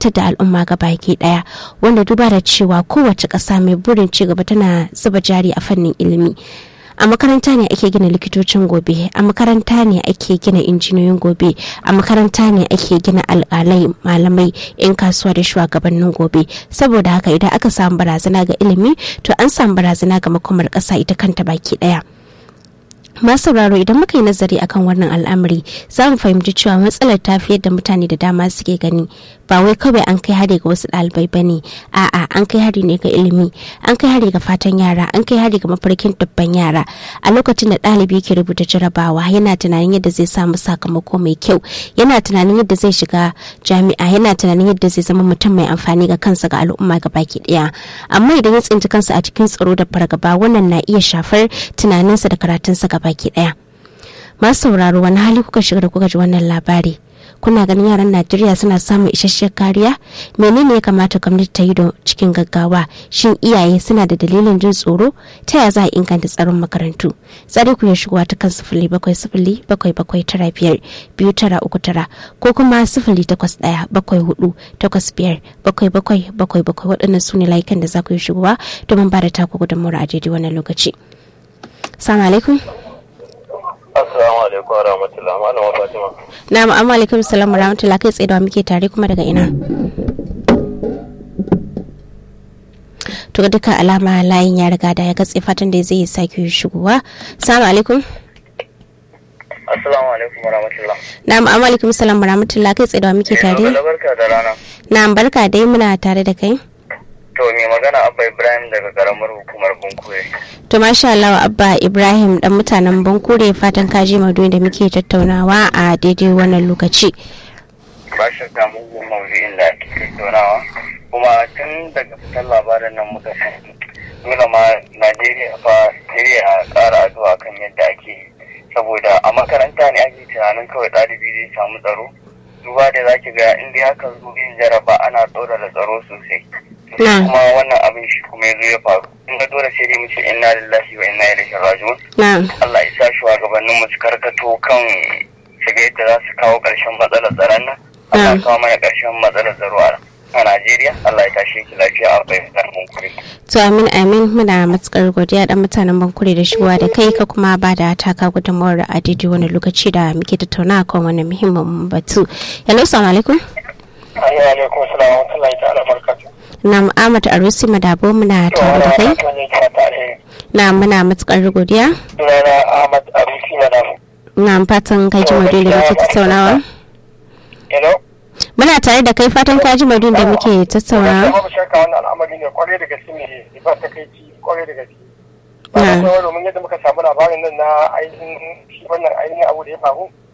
ilmantar da al'umma ga baki daya wanda duba da cewa kowace ƙasa mai burin ci gaba tana zuba jari a fannin ilimi a makaranta ne ake gina likitocin gobe a makaranta ne ake gina injiniyoyin gobe a makaranta ne ake gina alkalai malamai 'yan kasuwa da shugabannin gobe saboda haka idan aka samu barazana ga ilimi to an samu barazana ga makomar ƙasa ita kanta baki ɗaya. masu sauraro idan muka yi nazari akan wannan al'amari za mu fahimci cewa matsalar ta fi yadda mutane da dama suke gani ba wai kawai an kai hari ga wasu ɗalibai ba ne a'a an kai hari ne ga ilimi an kai hari ga fatan yara an kai hari ga mafarkin dubban yara a lokacin da ɗalibi ke rubuta jarabawa yana tunanin yadda zai samu sakamako mai kyau yana tunanin yadda zai shiga jami'a yana tunanin yadda zai zama mutum mai amfani ga kansa ga al'umma ga baki ɗaya amma idan ya tsinci kansa a cikin tsaro da fargaba wannan na iya shafar tunaninsa da karatunsa ga baki ɗaya masu sauraro wani hali kuka shiga da kuka ji wannan labari kuna ganin yaran najeriya suna samun isasshiyar kariya menene ya kamata gwamnati ta yi da cikin gaggawa shin iyaye suna da dalilin jin tsoro ta ya za a inganta tsaron makarantu tsare ku ya shigowa ta kan sifili bakwai sifili bakwai bakwai tara biyar biyu tara uku tara ko kuma sifili takwas ɗaya bakwai hudu takwas biyar bakwai bakwai bakwai bakwai waɗannan su ne layukan da za ku yi shigowa domin ba da taku gudunmawar a daidai wannan lokaci. Assalamu alaikum. Assalamu alaikum wa rahmatullah. Malama Fatima. Na amma alaikum salam wa rahmatullah kai tsaye da muke tare kuma daga ina. To duka alama layin ya riga da ya gatse fatan da zai sake shigowa. Assalamu alaikum. Assalamu alaikum wa rahmatullah. Na amma alaikum salam wa rahmatullah kai tsaye da muke tare. barka da rana. Na barka dai muna tare da kai. To mai magana Abba Ibrahim daga karamar hukumar Bunkure. To masha Allah Abba Ibrahim dan mutanen Bunkure fatan kaji maudu'in da muke tattaunawa a daidai wannan lokaci. Ba shakka mugun maudu'in da ake tattaunawa. Kuma tun daga fitar labarin nan muka san dole ma Najeriya fa Najeriya a ƙara addu'a kan yadda ake saboda a makaranta ne ake tunanin kawai ɗalibi zai samu tsaro. Duba da za ki ga in dai haka zo yin jaraba ana ɗora da tsaro sosai. kuma wannan abin shi kuma ya zo ya faru in ga dole sai dai mu ce inna lillahi wa inna ilaihi raji'un Allah ya sa shugabannin mu su karkato kan shiga yadda za su kawo ƙarshen matsalar tsaron nan Allah ya kawo mana ƙarshen matsalar tsaro a Najeriya Allah ya tashi ki lafiya a bayan bankure. To amin amin muna matukar godiya dan mutanen bankure da shigowa da kai ka kuma ba da taka gudunmawar a daidai wani lokaci da muke tattauna kan wani muhimmin batu. Hello, assalamu alaikum. Assalamu alaikum, assalamu alaikum, ta'ala barakatuh. na Ahmad Arusi Madabo muna tare da kai. Na muna matukar godiya. Sunana Ahmad Arusi Madabo. Na fatan kai ji madun da muke tattaunawa. Hello? Muna tare da kai fatan ka ji madun da muke tattaunawa. Babu shakka wannan al'amari ne kwarai da gaske ne ba ta kai ci kwarai da gaske. Ba da domin yadda muka samu labarin nan na ainihin shi wannan ainihin abu da ya faru